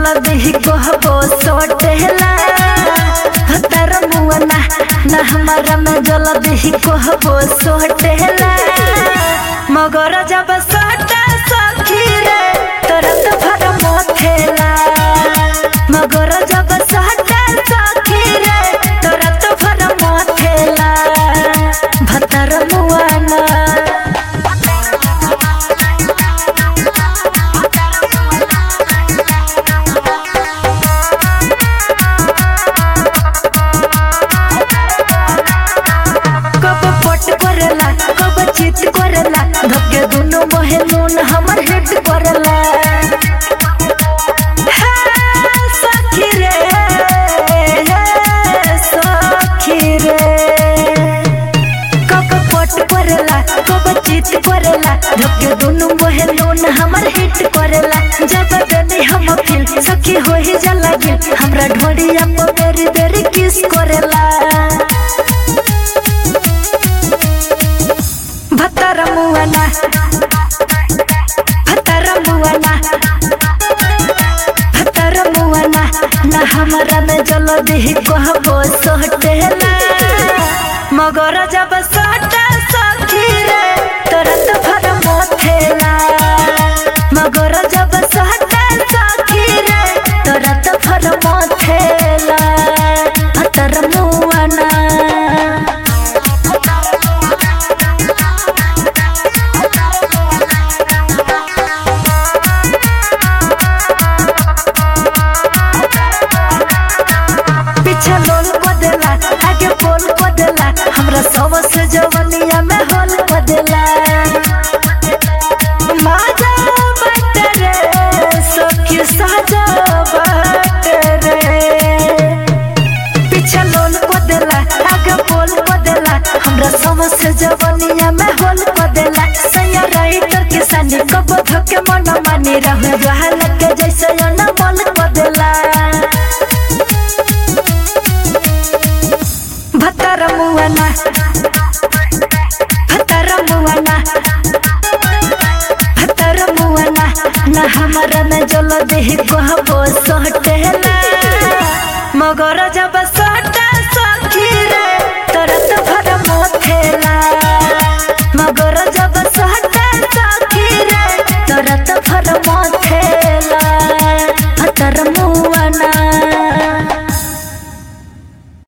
जल्दी कहबो सोटेला भतर मुअना ना हमारा में जल्दी कहबो सोटेला मगर जब सोटा सखी रे तुरंत भर मोथेला मगर जब सोटा सखी रे तुरंत भर मोथेला भतर मुअना कब पट करला कब चित करला धक्के दुनु मोहे नून हमर हिट करला हे सखी रे हे सखी रे कब पट करला कब चित करला धक्के दुनु मोहे नून हमर हिट करला जब देनी हम फिल सखी हो ही जला गिल हमरा ढोड़िया पर बेरी बेरी किस करला भतर मुअना भतर मुअना भतर मुअना ना हमरा में जल्दी कहबो सोटेला मगर जब सोटा सखी रे तुरंत भर मोथेला मगर जब सोटा सखी रे तुरंत भर मोथेला भतर मुअना पीछे लोल को देला आगे बोल को देला हमरा सब से जवनिया में होल को देला माजा बट रे सखी साजा बट रे पीछे लोल को देला आगे बोल को देला हमरा सब से जवनिया में होल को देला सैया राइटर के सानी कब धके मन मानी रहे बहाल के जैसे अनमोल को देला भतर मुअना भतर मुअना भतर मुअना ना हमरा में जल्दी कहबो सोट